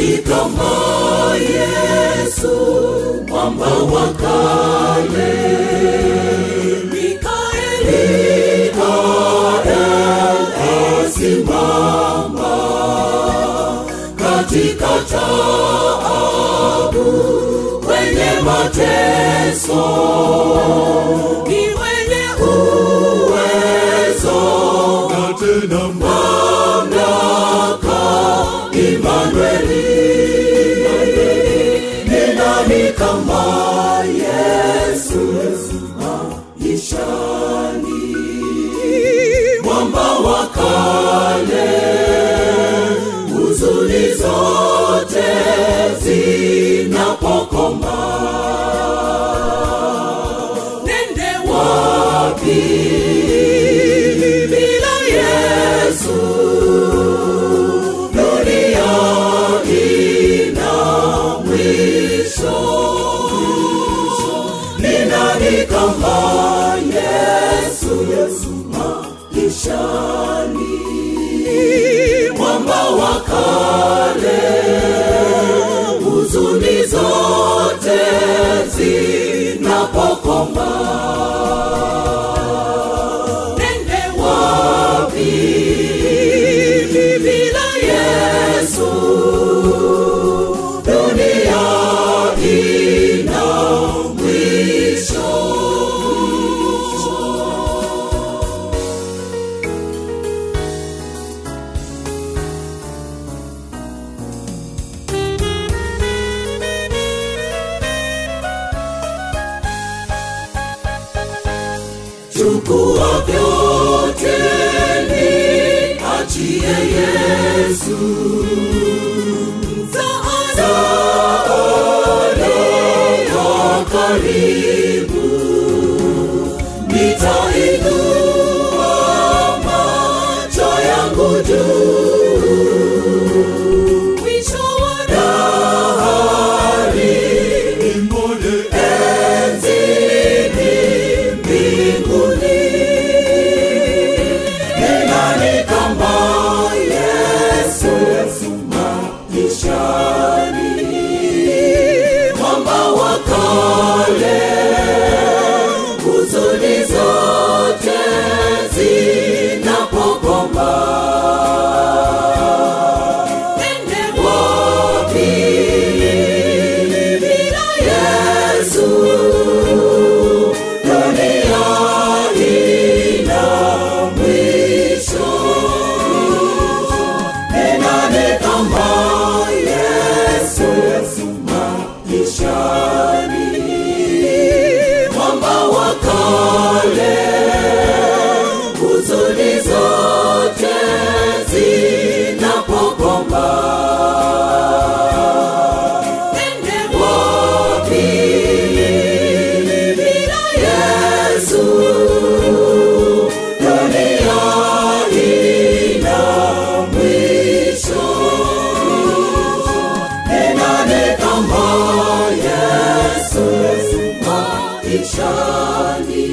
nani kama Yesu mwamba wa kale Mikaeli asimama katika taabu kwenye mateso ni mwenye uwezo na tena mamlaka Imanueli ni nani kama Yesu maishani mwamba wa kale huzuni zote zinapokoma nende wapi bila Yesu dunia ina mwisho ni nani kama Yesu maishani mwamba wa kale huzuni zote zinapokoma nende wapi bila Yesu dunia ina mwisho chukua vyote ni achie Yesu msaada ya karibu nitainua macho yangu juu mwisho wa dahari nimone enzini mbinguni ni nani kama Yesu maishani mwamba wa kale huzuni zote zinapokoma nende wapi bila Yesu dunia ina mwisho ni nani kama Yesu maishani mwamba wa kale huzuni zote zinapokoma nende wapi bila Yesu dunia ina mwisho ni nani kama Yesu maishani